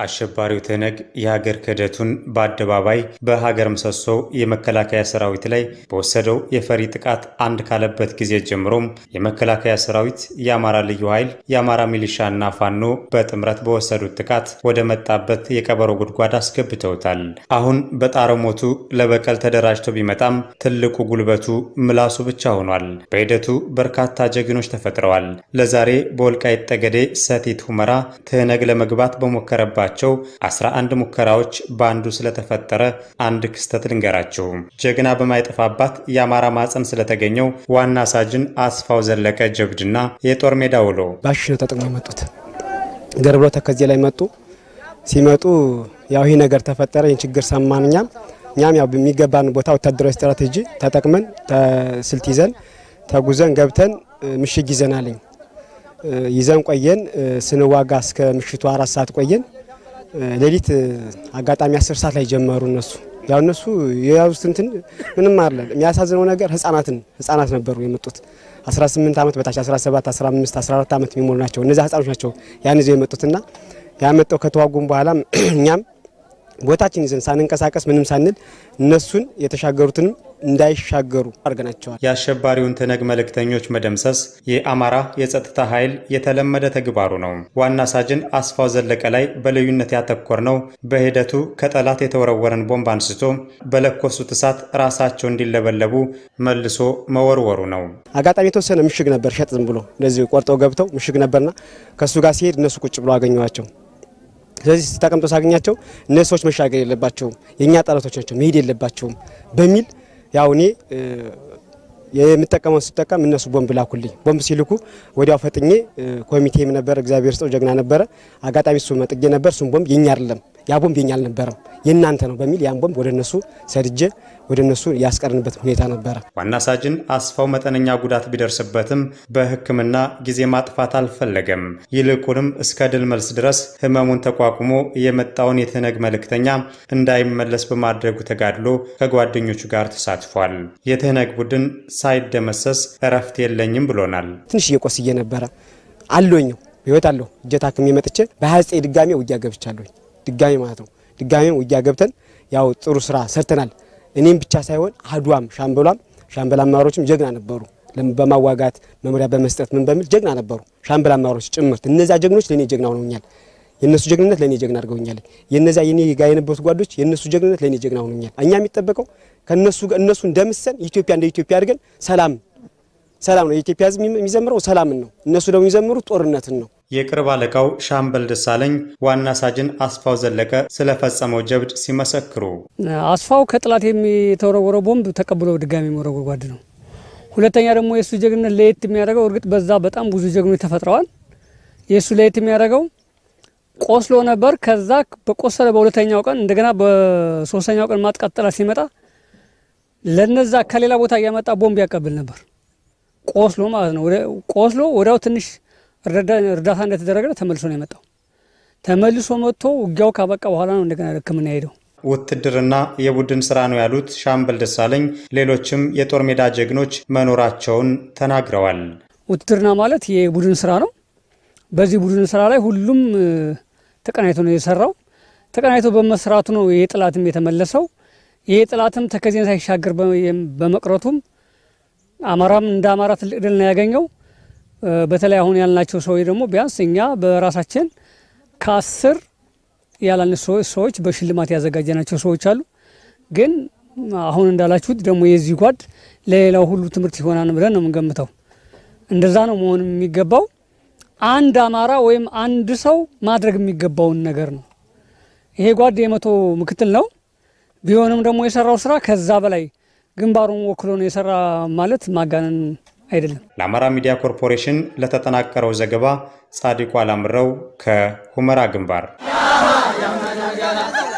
አሸባሪው ትህነግ የሀገር ክህደቱን በአደባባይ በሀገር ምሰሶ የመከላከያ ሰራዊት ላይ በወሰደው የፈሪ ጥቃት አንድ ካለበት ጊዜ ጀምሮም የመከላከያ ሰራዊት፣ የአማራ ልዩ ኃይል፣ የአማራ ሚሊሻና ፋኖ በጥምረት በወሰዱት ጥቃት ወደ መጣበት የቀበሮ ጉድጓድ አስገብተውታል። አሁን በጣረ ሞቱ ለበቀል ተደራጅቶ ቢመጣም ትልቁ ጉልበቱ ምላሱ ብቻ ሆኗል። በሂደቱ በርካታ ጀግኖች ተፈጥረዋል። ለዛሬ በወልቃይት ጠገዴ ሰቲት ሁመራ ትህነግ ለመግባት በሞከረባቸው 11 ሙከራዎች በአንዱ ስለተፈጠረ አንድ ክስተት ልንገራችሁ። ጀግና በማይጠፋባት የአማራ ማፀን ስለተገኘው ዋና ሳጅን አስፋው ዘለቀ ጀብድና የጦር ሜዳ ውሎ ባሽ ነው ተጠቅሞ የመጡት ገርብሎ ተከዜ ላይ መጡ። ሲመጡ ያው ይህ ነገር ተፈጠረ። ይህን ችግር ሰማን። እኛም እኛም ያው በሚገባን ቦታ ወታደራዊ ስትራቴጂ ተጠቅመን ስልት ይዘን ተጉዘን ገብተን ምሽግ ይዘናልኝ ይዘን ቆየን። ስንዋጋ እስከ ምሽቱ አራት ሰዓት ቆየን። ሌሊት አጋጣሚ አስር ሰዓት ላይ ጀመሩ እነሱ ያው እነሱ የያዙት እንትን ምንም አለ። የሚያሳዝነው ነገር ህጻናትን ህጻናት ነበሩ የመጡት 18 ዓመት በታች 17፣ 15፣ 14 ዓመት የሚሞሉ ናቸው። እነዚህ ህጻኖች ናቸው ያን ይዘው የመጡትና ያመጣው ከተዋጉም በኋላ እኛም ቦታችን ይዘን ሳንንቀሳቀስ ምንም ሳንል እነሱን የተሻገሩትንም እንዳይሻገሩ አድርገናቸዋል። የአሸባሪውን ትህነግ መልእክተኞች መደምሰስ የአማራ የጸጥታ ኃይል የተለመደ ተግባሩ ነው። ዋና ሳጅን አስፋው ዘለቀ ላይ በልዩነት ያተኮር ነው በሂደቱ ከጠላት የተወረወረን ቦምብ አንስቶ በለኮሱት እሳት ራሳቸው እንዲለበለቡ መልሶ መወርወሩ ነው። አጋጣሚ የተወሰነ ምሽግ ነበር ሸጥ ዝም ብሎ እንደዚህ ቆርጠው ገብተው ምሽግ ነበርና ከእሱ ጋር ሲሄድ እነሱ ቁጭ ብሎ አገኘዋቸው። ስለዚህ ተቀምጦ ሳገኛቸው እነዚህ ሰዎች መሻገር የለባቸውም የእኛ ጠላቶች ናቸው መሄድ የለባቸውም በሚል ያው እኔ የምጠቀመውን ስጠቀም እነሱ ቦምብ ላኩልኝ። ቦምብ ሲልኩ ወዲያው ፈጥኜ ኮሚቴም ነበር እግዚአብሔር ስጠው ጀግና ነበረ። አጋጣሚ እሱ መጥጌ ነበር። እሱም ቦምብ የኛ አይደለም ያ ቦምብ የኛ አልነበረም የእናንተ ነው በሚል ያን ቦምብ ወደ እነሱ ሰድጄ ወደ እነሱ ያስቀርንበት ሁኔታ ነበረ። ዋና ሳጅን አስፋው መጠነኛ ጉዳት ቢደርስበትም በሕክምና ጊዜ ማጥፋት አልፈለገም። ይልቁንም እስከ ድል መልስ ድረስ ህመሙን ተቋቁሞ የመጣውን የትህነግ መልእክተኛ እንዳይመለስ በማድረጉ ተጋድሎ ከጓደኞቹ ጋር ተሳትፏል። የትህነግ ቡድን ሳይደመሰስ እረፍት የለኝም ብሎናል። ትንሽ እየቆስዬ ነበረ አለኝ ህይወት አለሁ እጀ ታክሜ መጥቼ በ29 ድጋሜ ውጊያ ገብቻለሁ። ድጋሜ ማለት ነው። ድጋሜ ውጊያ ገብተን ያው ጥሩ ስራ ሰርተናል። እኔም ብቻ ሳይሆን አድዋም ሻምበሏም ሻምበል አመራሮችም ጀግና ነበሩ። በማዋጋት መመሪያ በመስጠት ምን በሚል ጀግና ነበሩ። ሻምበል አመራሮች ጭምርት እነዚያ ጀግኖች ለእኔ ጀግና ሆነውኛል። የእነሱ ጀግንነት ለእኔ ጀግና አድርገውኛል። የነዚያ የኔ ጋር የነበሩት ጓዶች የእነሱ ጀግንነት ለእኔ ጀግና ሆነውኛል። እኛ የሚጠበቀው ከእነሱ እነሱ እንደምሰን ኢትዮጵያ እንደ ኢትዮጵያ አድርገን ሰላም ሰላም ነው። የኢትዮጵያ ሕዝብ የሚዘምረው ሰላምን ነው። እነሱ ደግሞ የሚዘምሩት ጦርነትን ነው። የቅርብ አለቃው ሻምበል ደሳለኝ ዋና ሳጅን አስፋው ዘለቀ ስለፈጸመው ጀብድ ሲመሰክሩ አስፋው ከጥላት የተወረወረው ቦምብ ተቀብሎ ድጋሚ መወረወር ጓድ ነው። ሁለተኛ ደግሞ የእሱ ጀግንነት ለየት የሚያደርገው እርግጥ በዛ በጣም ብዙ ጀግኖች ተፈጥረዋል። የእሱ ለየት የሚያደርገው ቆስሎ ነበር። ከዛ በቆሰለ በሁለተኛው ቀን እንደገና በሶስተኛው ቀን ማጥቃት ጠላት ሲመጣ ለነዛ ከሌላ ቦታ እያመጣ ቦምብ ያቀብል ነበር። ቆስሎ ማለት ነው። ቆስሎ ወዲያው ትንሽ እርዳታ እንደተደረገ ተመልሶ ነው የመጣው። ተመልሶ መጥቶ ውጊያው ካበቃ በኋላ ነው እንደገና ሕክምና ሄደው። ውትድርና የቡድን ስራ ነው ያሉት ሻምበል ደሳለኝ ሌሎችም የጦር ሜዳ ጀግኖች መኖራቸውን ተናግረዋል። ውትድርና ማለት የቡድን ስራ ነው። በዚህ ቡድን ስራ ላይ ሁሉም ተቀናይቶ ነው የሰራው። ተቀናይቶ በመስራቱ ነው ይሄ ጥላትም የተመለሰው። ይሄ ጥላትም ተከዜን ሳይሻገር በመቅረቱም አማራም እንደ አማራ ትልቅ ድል ነው ያገኘው። በተለይ አሁን ያልናቸው ሰዎች ደግሞ ቢያንስ እኛ በራሳችን ከአስር ያላነሱ ሰዎች በሽልማት ያዘጋጀናቸው ሰዎች አሉ። ግን አሁን እንዳላችሁት ደግሞ የዚህ ጓድ ለሌላው ሁሉ ትምህርት ይሆናል ብለን ነው የምንገምተው። እንደዛ ነው መሆን የሚገባው። አንድ አማራ ወይም አንድ ሰው ማድረግ የሚገባውን ነገር ነው። ይሄ ጓድ የመቶ ምክትል ነው። ቢሆንም ደግሞ የሰራው ስራ ከዛ በላይ ግንባሩን ወክሎ ነው የሰራ ማለት ማጋነን አይደለም። ለአማራ ሚዲያ ኮርፖሬሽን ለተጠናቀረው ዘገባ ጻድቁ አላምረው ከሁመራ ግንባር